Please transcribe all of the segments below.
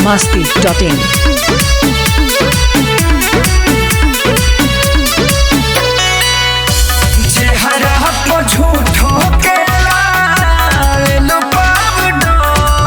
masti.in. चेहरा को झूठो के लाल पावडर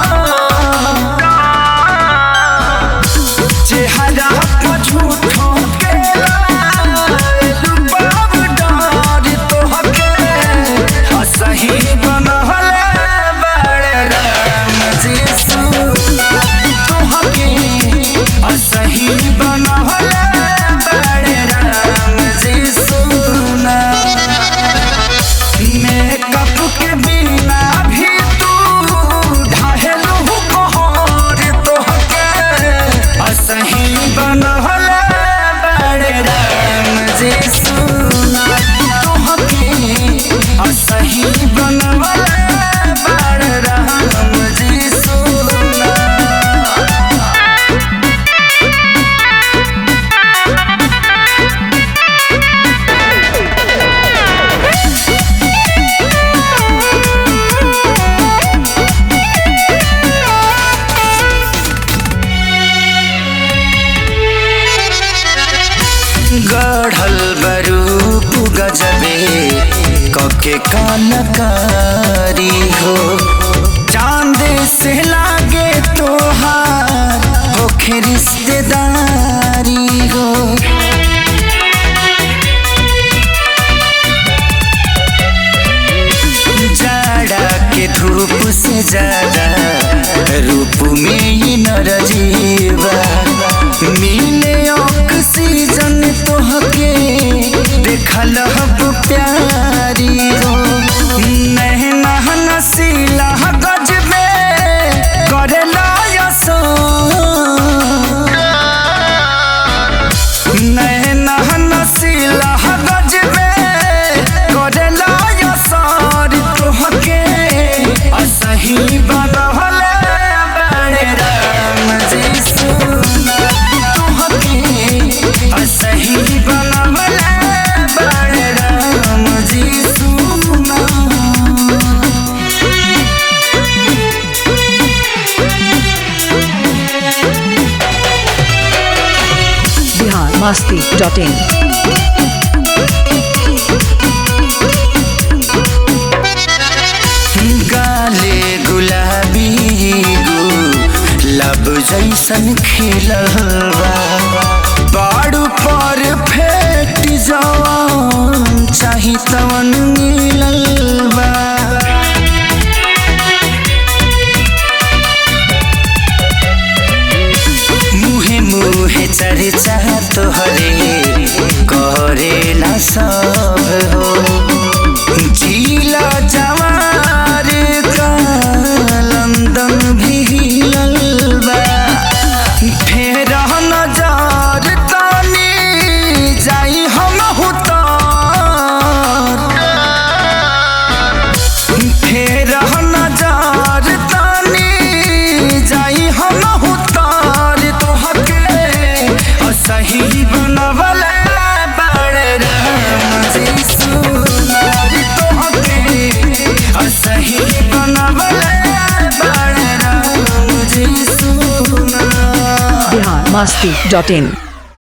चेहरा को झूठो के लाल पावडर तोहके असही बनहले बड़े राम जीसू तोहके असही बनहले बड़े राम जीसू ना मेकअप के बिना भी तू ढाहेलू कोहर तोहके असही बनहल बड़े राम जी सुना तोहके असही बनहल बड़े राम जी सुना गढ़ल बरूप गजबे कके कनकारी हो चांद से लागे तोहार होखे रिश्तेदारी हो जाड़ा के धूप से ज्यादा रूप में ही नरजीवा मिले ऑक्सीजन तोहके देखल हब प्यारी हो नहना नसीला गजबे करेला यसो नैना नसीला गजबे करेला यसर तोहके असही बनहल बड़े राम जी सुना तोहके असही बनहल बड़े राम जी सुना Bihar masti.in. गाले गुलाबी गो लब जैसन खिलवा बाड़ू पर फेट जवान चाही तवन मिलल बा मुहे मुहे चर्चा तोहरे करे ना सब हो जिला जवार का लंदन भी हिलल बा फेर नजर तानी जाई हम हुतार फेर नजर तानी जाई हम हुतार तोहके असही बनवल बड़े राम जी सुनार तोहके असही बनवल बड़े राम जी सुना Bihar masti.in.